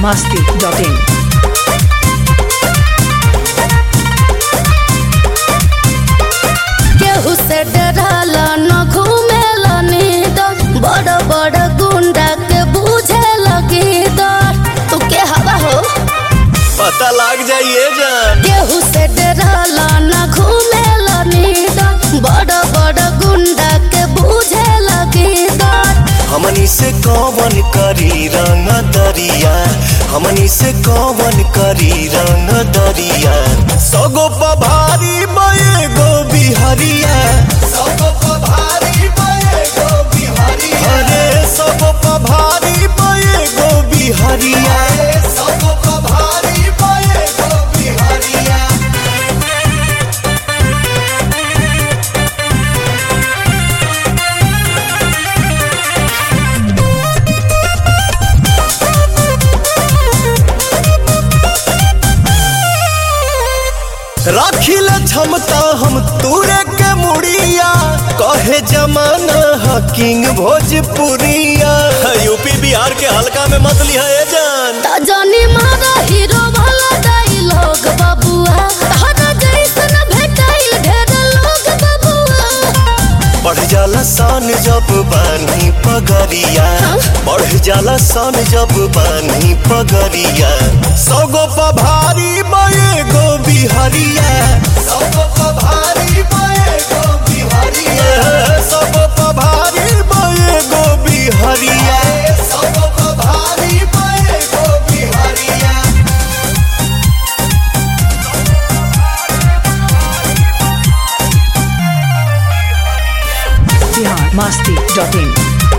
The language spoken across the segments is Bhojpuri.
masti.in. केहू से डराला न घूमेला नींद बड़ बड़ गुंडा के बूझे लगी डर तू के हवा हो पता लग जाइए जान केहू से डराला न घूमेला नींद बड़ बड़ गुंडा के बूझे लगी डर हमनी से कौन करी रंग दरिया हमनी से कौन करी रंग दरिया सगो पभारी बये गो बिहरिया सगो पभारी बये गो बिहरिया अरे सगो पभारी बये गो बिहरिया सगो पभारी बये गो बिहरिया राखिल क्षमता हम तूरे के मुड़िया कहे जमाना हा किंग भोजपुरिया यूपी बिहार के हल्का में मत लिया ए जान त जानी मारा हीरो वाला डायलॉग बबुआ तहरा जैसन भेटाइल ढेर लोग बबुआ बढ़ जाला सान जब बानी पगरिया बढ़ जाला सान जब बानी पगरिया सगो पभारी बये गो बिहरिया सगो पभारी बये गो बिहरिया सगो पभारी बये गो बिहरिया सगो पभारी बये गो बिहरिया Bihar masti.in.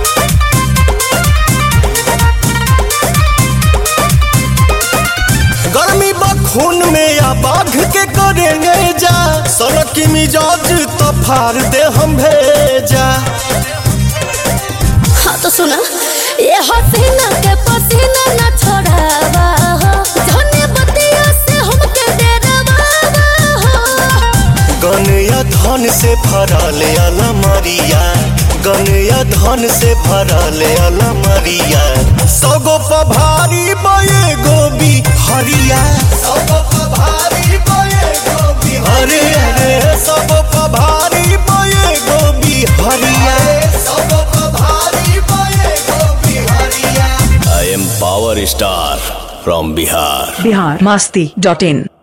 गर्मी बखून में या बाघ के करेंगे जा सड़क की मिजाज तो फाड़ दे हम भेजा हाँ तो सुना ये हसीना के पसीना न छोड़ावा हो धन्य बतिया से हमके डरावा हो गन या धन से भरल अलमरिया गन या धन से भरल अलमरिया सगो पभारी बये गोबी हरिया सगो पभारी बये गोबी हरे हरे सगो पभारी बये गोबी हरिया सगो पभारी बये गोबी हरिया I am power star from Bihar Bihar masti.in.